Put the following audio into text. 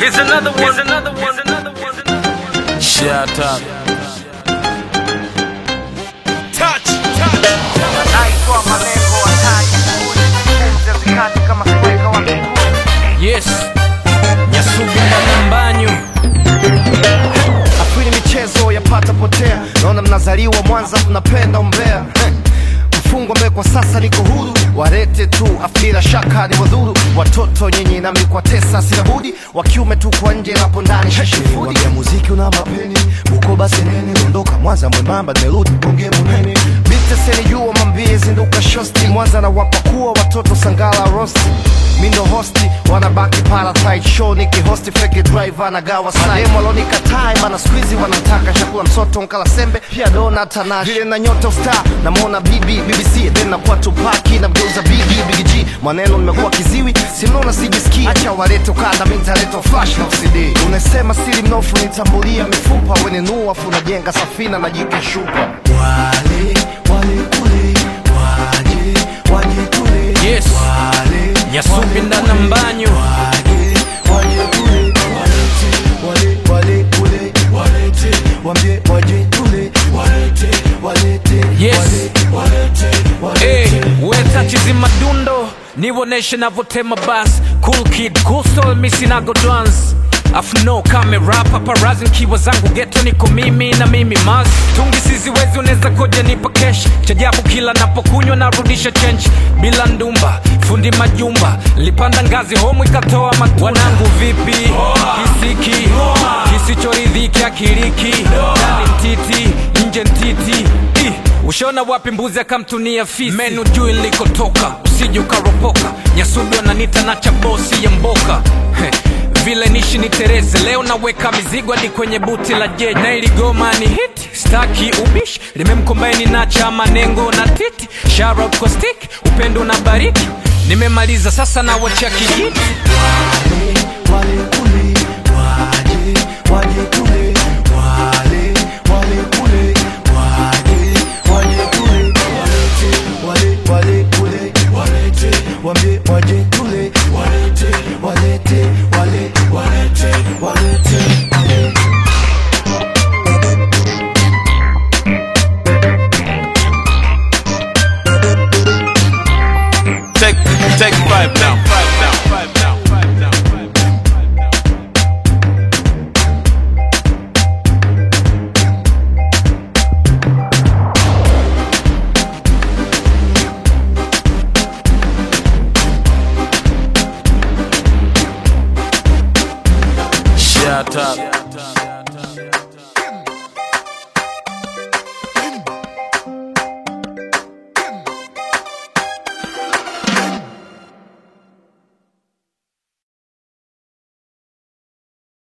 Here's another one. Here's another one. Here's another one. Shout out. Touch. Touch. naitwa malengo hatari pumzi zikati kama sweka wa mbinguni Yes. Nyasubi na mbanyu. afili michezo yapata potea naona mnazaliwa mwanza mnapenda umbea Heh. mfungwa mbele kwa sasa niko huru warete tu afila shaka ni wadhuru watoto nyinyi nami kwa tesa sina budi wa kiume tu kwa nje napo ndani shashifudi ya muziki una mapeni uko basi nene ondoka mwanza mwembamba nimerudi bonge munene biteseni jua mambie zinduka shosti mwanza na wapakua watoto sangala rosti mindo hosti wanabaki parasite show nikihosti feki driver na gawa sahemu walonikatai mana skuizi wanamtaka chakula msoto nkala sembe pia dona tanash vile na nyota usta namwona bibi bbc then nakuwa tupaki na mgeuza bigi bigg maneno nimekuwa kiziwi simnaona sijisikii acha walete ukanda mintaleta flash na cd unasema siri mnofu nitambulia mifupa wenenua afu najenga safina na jike shupa wale wale kule waje waje kule Yes. wale Nyasubi na mbanyu. Yes. Hey, weta chizi madundo niwoneshe navotema bas cool kid cool soul misinago dance afno kamera paparazi nkiwa zangu geto niko mimi na mimi mas tungi siziwezi unaweza koja nipa kesh chajabu kila napokunywa narudisha chench bila ndumba fundi majumba lipanda ngazi homu ikatoa matunda wanangu vipi kisiki kisichoridhiki akiriki ndani mtiti nje ntiti Ih, ushona wapi mbuzi akamtunia fisi menu juu ilikotoka usije ukaropoka nyasubi wananita na chabosi ya mboka Heh, vile nishi ni tereze leo naweka mizigo hadi kwenye buti la jeji na iligoma ni hit staki ubishi limemkombaini na cha manengo na titi sharop kwa stick upendo na bariki nimemaliza sasa na wachia kijiti Wambie waje tule walete walete wale walete walete Take, take five down. Five down. Five down. Five down. Five down. Shout out.